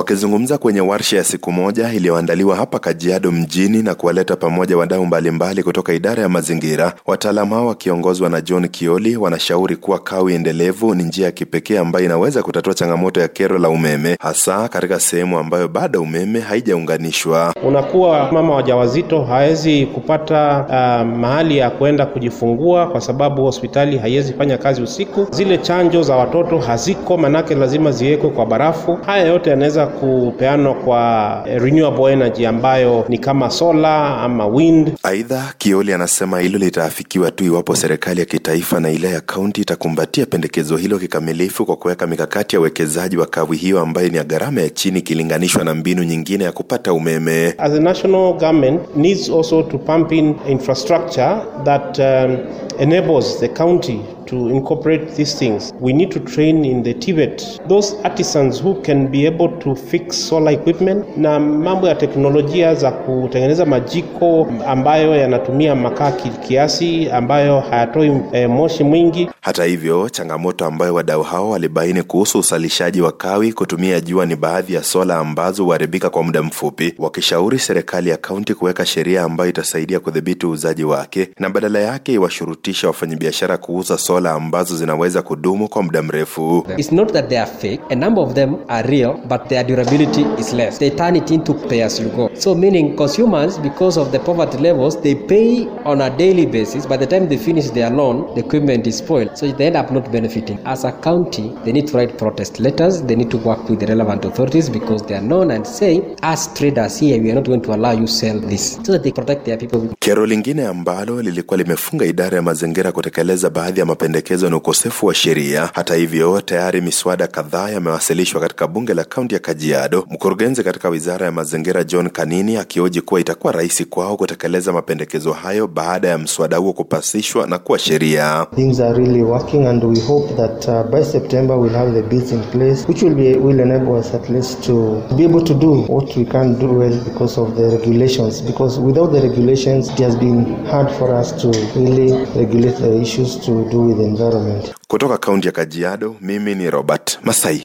Wakizungumza kwenye warsha ya siku moja iliyoandaliwa hapa Kajiado mjini na kuwaleta pamoja wadau mbalimbali kutoka idara ya mazingira, wataalamu hao wakiongozwa na John Kioli wanashauri kuwa kawi endelevu ni njia ya kipekee ambayo inaweza kutatua changamoto ya kero la umeme, hasa katika sehemu ambayo bado umeme haijaunganishwa. Unakuwa mama wajawazito hawezi kupata uh, mahali ya kwenda kujifungua kwa sababu hospitali haiwezi fanya kazi usiku. Zile chanjo za watoto haziko, manake lazima ziwekwe kwa barafu. Haya yote yanaweza kupeanwa kwa renewable energy ambayo ni kama solar ama wind. Aidha, Kioli anasema hilo litaafikiwa tu iwapo serikali ya kitaifa na ile ya kaunti itakumbatia pendekezo hilo kikamilifu kwa kuweka mikakati ya uwekezaji wa kawi hiyo ambayo ni ya gharama ya chini ikilinganishwa na mbinu nyingine ya kupata umeme. As a national government needs also to pump in infrastructure that um, enables the county to incorporate these things. We need to train in the Tibet those artisans who can be able to fix solar equipment na mambo ya teknolojia za kutengeneza majiko ambayo yanatumia makaa kiasi ambayo hayatoi e, moshi mwingi. Hata hivyo, changamoto ambayo wadau hao walibaini kuhusu usalishaji wa kawi kutumia jua ni baadhi ya sola ambazo huharibika kwa muda mfupi, wakishauri serikali ya kaunti kuweka sheria ambayo itasaidia kudhibiti uuzaji wake na badala yake iwashurutisha wafanyabiashara kuuza sola ambazo zinaweza kudumu kwa muda mrefu. It's not that they are fake. A number of them are real, but their durability is less. They turn it into pay as you go. So meaning consumers, because of the poverty levels, they pay on a daily basis. By the time they finish their loan, the equipment is spoiled. So they end up not benefiting. As a county, they need to write protest letters. They need to work with the relevant authorities because they are known and say, as traders here, we are not going to allow you sell this. So that they protect their people. Kero lingine ambalo lilikuwa limefunga idara ya mazingira kutekeleza baadhi ya mapendekezo na ukosefu wa sheria. Hata hivyo, tayari miswada kadhaa yamewasilishwa katika bunge la kaunti ya Kajiado, mkurugenzi katika wizara ya mazingira John Kanini akioji kuwa itakuwa rahisi kwao kutekeleza mapendekezo hayo baada ya mswada huo kupasishwa na kuwa sheria. Things are really working and we hope that uh, by September we'll have the bills in place which will be will enable us at least to be able to do what we can't do well because of the regulations because without the regulations it has been hard for us to really regulate the issues to do with the environment. Kutoka kaunti ya Kajiado, mimi ni Robert Masai.